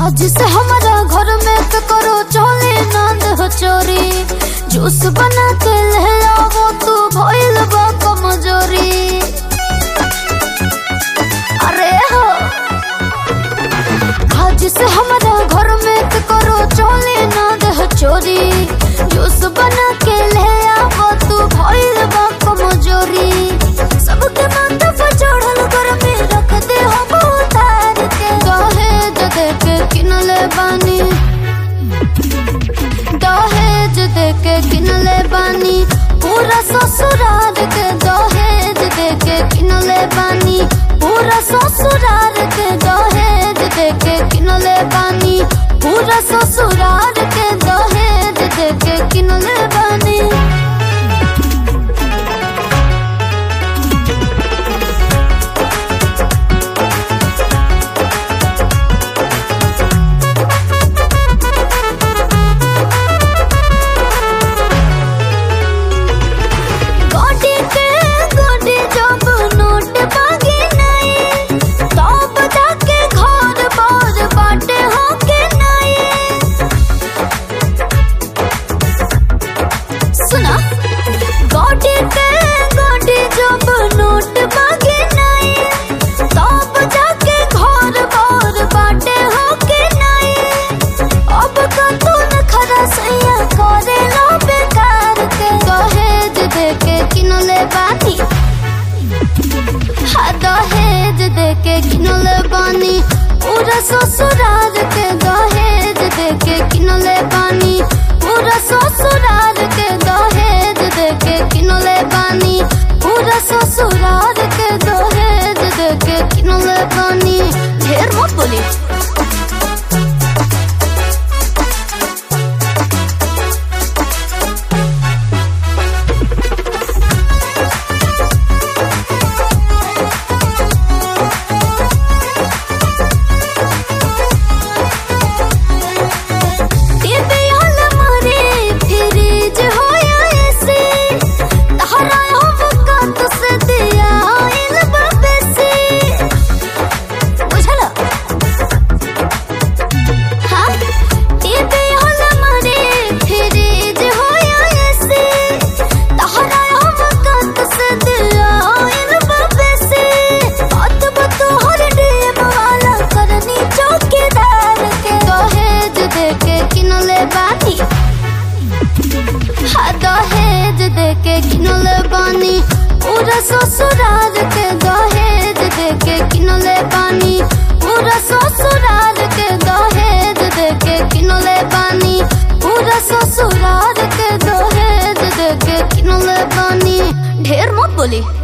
आज से हमारा घर में तो करो चले नंद हो चोरी जूस बना के ले आओ तू भइल बा कमजोरी अरे हो आज से हमारा घर में तो करो चले नंद हो चोरी जूस बना के ले आओ तू भइल बा कमजोरी सबके माथा पर चढ़ल घर में रख दे हम उतार के दहेज दे के किनले बानी दहेज दे के किनले बानी पूरा ससुराल के दहेज दे के किनले बानी पूरा ससुराल के दहेज दे के किनले बानी पूरा ससुराल के दहेज दे के किनले बानी गोडी के गोडी जब नोट मांगे नहीं तब जाके घर बार बाटे होके नहीं सुना गोडी के गोडी जब नोट मांगे नहीं तब जाके घर बार बाटे होके नहीं अब का तू न खरा सैया करे लो बेकार के दहेज दे के किनले बानी हाँ दहेज दे के किनले बानी पूरा ससुराल के दहेज दे के किनले बानी पूरा ससुराल के दहेज दे के किनले बानी पूरा ससुराल के दहेज दे के किनले बानी ढेर मत बोली टीवी हॉल मारे फ्रिज होया ऐसे तहरा हम का से दिया आइल बाबे से बुझला हाँ टीवी हॉल मारे फ्रिज होया ऐसे तहरा हम का से दिया आइल बाबे से बात बतो हर डेम वाला करनी चौकीदार के दहेज दे के किनले बानी हाँ दहेज दे के किनले बानी पूरा ससुराल के दहेज दे के किनले बानी पूरा ससुराल के दहेज दे के किनले बानी पूरा ससुराल के दहेज दे के किनले बानी ढेर मत बोली